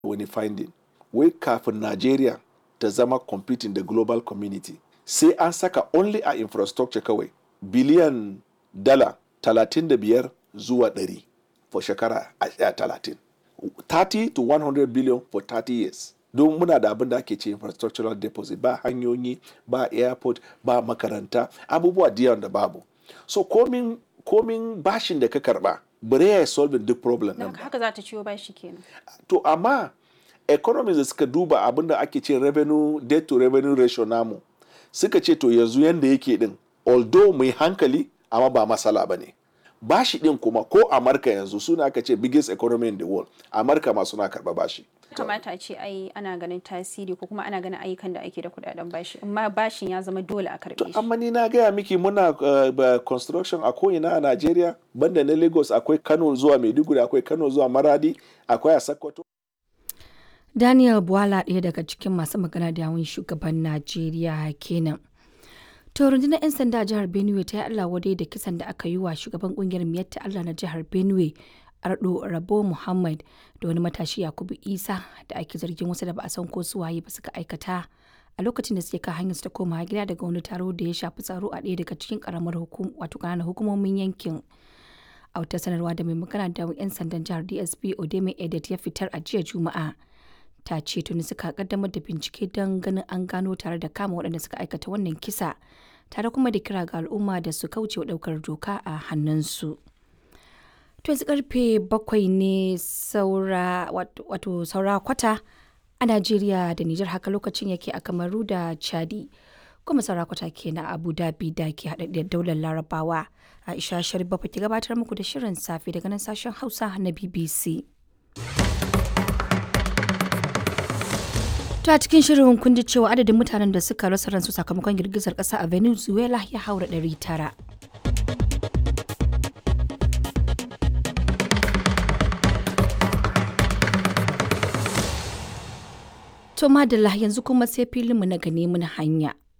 wani finding wai kafin Najeriya ta zama competing da global community sai an saka only a infrastructure kawai biliyan dala 35 zuwa 100 for shekara a- a 30 30 to 100 billion for 30 years don muna da abin da ake ce infrastructural deposit ba hanyoyi ba airport ba makaranta abubuwa da yawan da babu so komin komin bashin da ka karba bare ya solve duk problem Da din haka haka za ta ciwo bashi kenan. to amma economies da suka duba abin da ake ce revenue debt to revenue ratio namu suka ce to yanzu yanda yake din although mai hankali amma ba masala ba ne bashi din kuma ko amurka yanzu suna aka ce biggest economy in the world amurka ma suna karba bashi kamata a ce ai ana ganin tasiri ko kuma ana ganin ayyukan da ake da kudaden bashi amma bashin ya zama dole a karbe shi amma ni na gaya miki muna uh, ba- construction a ko'ina a Najeriya banda na Lagos akwai Kano zuwa Maiduguri akwai Kano zuwa Maradi akwai a Sokoto Daniel Bwala ɗaya daga cikin masu magana da yawun shugaban Najeriya kenan. To rundunar 'yan sanda a jihar Benue ta yi Allah wadai da kisan da aka yi wa shugaban kungiyar Miyatta Allah na jihar Benue Ardo Rabo Muhammad da wani matashi Yakubu Isa da ake zargin wasu da ba a san ko su waye ba suka aikata a lokacin da suke kan hanyar su ta koma gida daga wani taro da ya shafi tsaro a ɗaya daga cikin karamar hukum wato ƙananan hukumomin yankin. a wata sanarwa da mai magana da 'yan sandan jihar dsp odeme edet ya fitar a jiya juma'a ta ce tuni suka kaddamar da bincike don ganin an gano tare da kama waɗanda suka aikata wannan kisa tare kuma da kira ga al'umma da su kauce wa ɗaukar doka a hannunsu to yanzu karfe bakwai ne saura wat- wato saura kwata a najeriya da nijar haka lokacin yake a kamaru da chadi kuma saura kwata ke na abu dhabi da ke haɗaɗɗiyar daular larabawa aisha sharif bafa ke gabatar muku da shirin safe daga nan sashen hausa na bbc To a cikin shirin kun ji cewa adadin mutanen da suka rasa ransu sakamakon girgizar ƙasa a Venezuela ya haura 900. To madalla yanzu kuma sai filinmu na gane mun hanya.